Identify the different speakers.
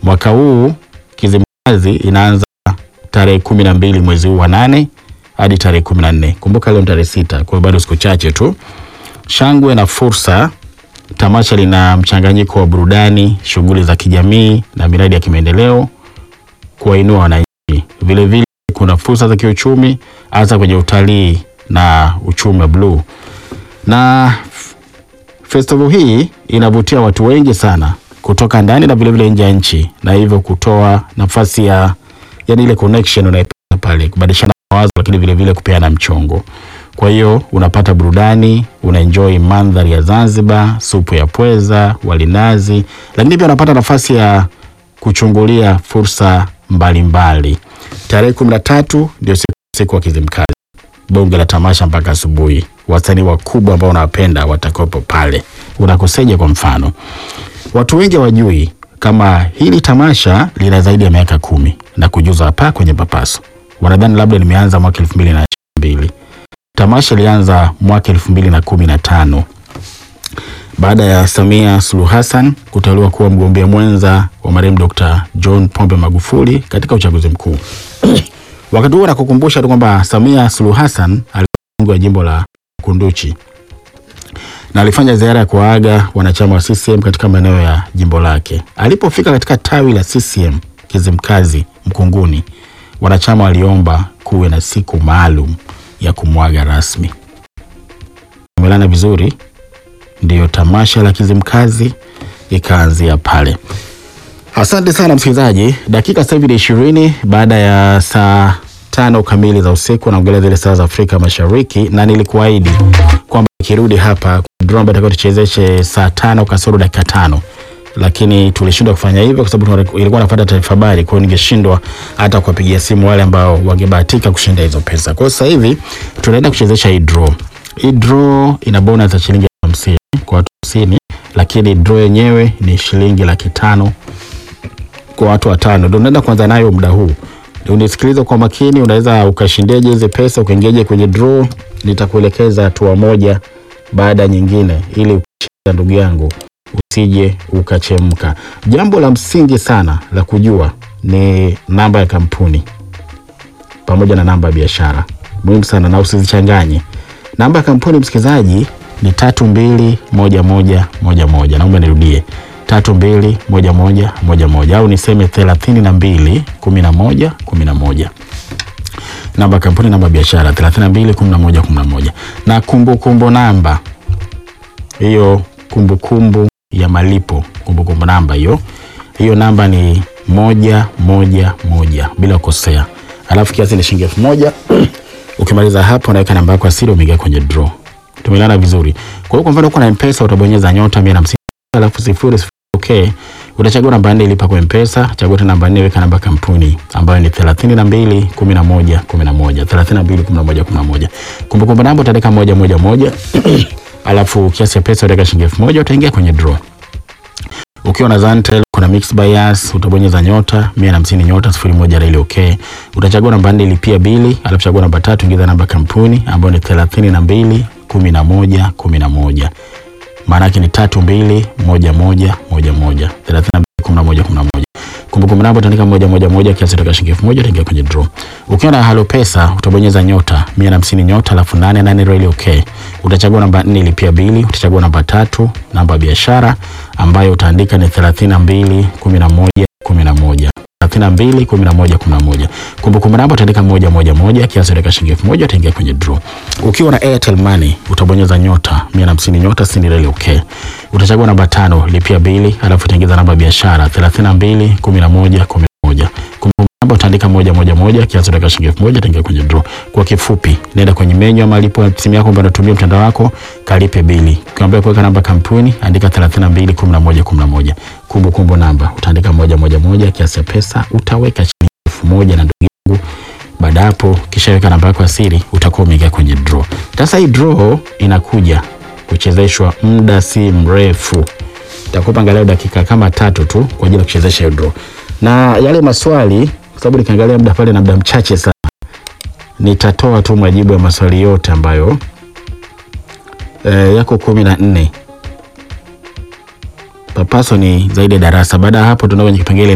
Speaker 1: Mwaka huu Kizimkazi inaanza tarehe kumi na mbili mwezi huu wa nane hadi tarehe kumi na nne. Kumbuka leo ni tarehe sita, kwa hiyo bado siku chache tu. Shangwe na fursa. Tamasha lina mchanganyiko wa burudani, shughuli za kijamii na miradi ya kimaendeleo kuwainua wananchi. Vilevile kuna fursa za kiuchumi hasa kwenye utalii na uchumi wa bluu. Na f- festival hii inavutia watu wengi sana kutoka ndani na vilevile nje ya nchi, na hivyo kutoa nafasi ya yani ile connection unaipata pale, kubadilishana mawazo, lakini vilevile kupeana mchongo. Kwa hiyo unapata burudani, unaenjoy mandhari ya Zanzibar, supu ya pweza, walinazi, lakini pia unapata nafasi ya kuchungulia fursa mbalimbali. Tarehe kumi na tatu ndio siku, siku wa Kizimkazi, bonge la tamasha mpaka asubuhi. Wasanii wakubwa ambao unawapenda watakuwepo pale. Unakoseje? Kwa mfano, watu wengi hawajui kama hili tamasha lina zaidi ya miaka kumi na kujuza hapa kwenye Papaso. Wanadhani labda limeanza mwaka elfu mbili na mbili. Tamasha ilianza mwaka elfu mbili na kumi na tano baada ya Samia Suluhu Hassan kuteuliwa kuwa mgombea mwenza wa marehemu Dr. John Pombe Magufuli katika uchaguzi mkuu. Wakati huo nakukumbusha tu kwamba Samia Suluhu Hassan alikuwa mbunge wa jimbo la Kunduchi na alifanya ziara ya kuwaaga wanachama wa CCM katika maeneo ya jimbo lake. Alipofika katika tawi la CCM Kizimkazi Mkunguni, wanachama waliomba kuwe na siku maalum ya kumwaga rasmi. Umelana vizuri, ndiyo tamasha la Kizimkazi ikaanzia pale. Asante sana msikilizaji, dakika sasa hivi ni ishirini baada ya saa tano kamili za usiku, naongelea zile saa za Afrika Mashariki, na nilikuahidi kwamba nikirudi hapa drama itakuwa tuchezeshe saa tano kasoro dakika tano lakini tulishindwa kufanya hivyo kwa sababu tuna- ilikuwa nafuata taarifa habari, kwa hiyo ningeshindwa hata kuwapigia simu wale ambao wangebahatika kushinda hizo pesa. Kwa hiyo sasa hivi tunaenda kuchezesha hii draw. Hii draw ina bonus ya shilingi elfu hamsini kwa watu hamsini, lakini draw yenyewe ni shilingi laki tano kwa watu watano. Ndio unaenda kuanza nayo muda huu. Unisikilize kwa makini, unaweza ukashindeje hizi pesa, ukaingiaje kwenye draw. Nitakuelekeza hatua moja baada ya nyingine, ili ukishinda, ndugu yangu, usije ukachemka. Jambo la msingi sana la kujua ni namba ya kampuni pamoja na namba ya biashara, muhimu sana, na usizichanganye. Namba ya kampuni msikilizaji ni tatu mbili moja moja moja moja. Naomba nirudie tatu mbili moja moja moja moja, au niseme thelathini na mbili kumi na moja kumi na moja namba ya kampuni, namba ya biashara 32 11 11 na kumbukumbu namba hiyo, kumbukumbu ya malipo, kumbukumbu namba hiyo hiyo, namba ni moja moja moja bila kukosea, alafu kiasi ni shilingi elfu moja. Ukimaliza hapo, unaweka namba yako ya siri, umeingia kwenye draw. Tumeelewana vizuri? Kwa hiyo kwa mfano, uko na M-Pesa utabonyeza nyota 150 alafu sifuri sifuri okay. Utachagua namba nne ilipa kwa M-Pesa, chagua tena namba nne, weka namba ya kampuni ambayo ni 32 11 11 32 11 11. Kumbukumbu namba utaandika moja moja moja alafu kiasi cha pesa utaweka shilingi elfu moja utaingia kwenye draw. Ukiwa na Zantel kuna mix bias utabonyeza nyota 150 nyota 01 reli okay. Utachagua namba nne lipia bili, alafu chagua namba tatu ingiza namba ya kampuni ambayo ni 32 11 11 maana yake ni tatu mbili moja moja moja moja thelathini na mbili kumi na moja kumi na moja kumbukumbu namba utaandika moja moja moja kiasi toka shilingi elfu moja utaingia kwenye draw. Ukiwa na halo pesa utabonyeza nyota mia na hamsini nyota alafu nane nane reli okay. Utachagua namba nne ilipia bili, utachagua namba tatu namba ya biashara ambayo utaandika ni thelathini na mbili kumi na moja kumi na moja thelathini na mbili kumi na moja kumi na moja kumbukumbu namba utaandika moja moja moja kiasi utaweka shilingi elfu moja utaingia kwenye draw. Ukiwa na Airtel Money utabonyeza nyota mia na hamsini nyota sitini reli okay. Utachagua namba tano lipia bili, alafu utaingiza namba ya biashara thelathini na mbili kumi na moja kumi na moja kumbukumbu namba utaandika moja moja moja kiasi utaweka shilingi elfu moja utaingia kwenye draw. Kwa kifupi, nenda kwenye menyu ya malipo ya simu yako ambayo unatumia mtandao wako, kalipe bili. Ukiambiwa kuweka namba kampuni, andika 32 11 11. Kumbukumbu namba utaandika moja moja moja, kiasi cha pesa utaweka shilingi elfu moja na ndugu yangu baada hapo kisha weka namba yako ya siri, utakuwa umeingia kwenye draw. Sasa hii draw inakuja kuchezeshwa muda si mrefu, takupa angalau dakika kama tatu tu kwa ajili ya kuchezesha hiyo draw, na yale maswali, kwa sababu nikiangalia muda pale na muda mchache sana, nitatoa tu majibu ya maswali yote ambayo e, yako kumi na nne. Papaso ni zaidi ya darasa. Baada ya hapo, tunaenda kwenye kipengele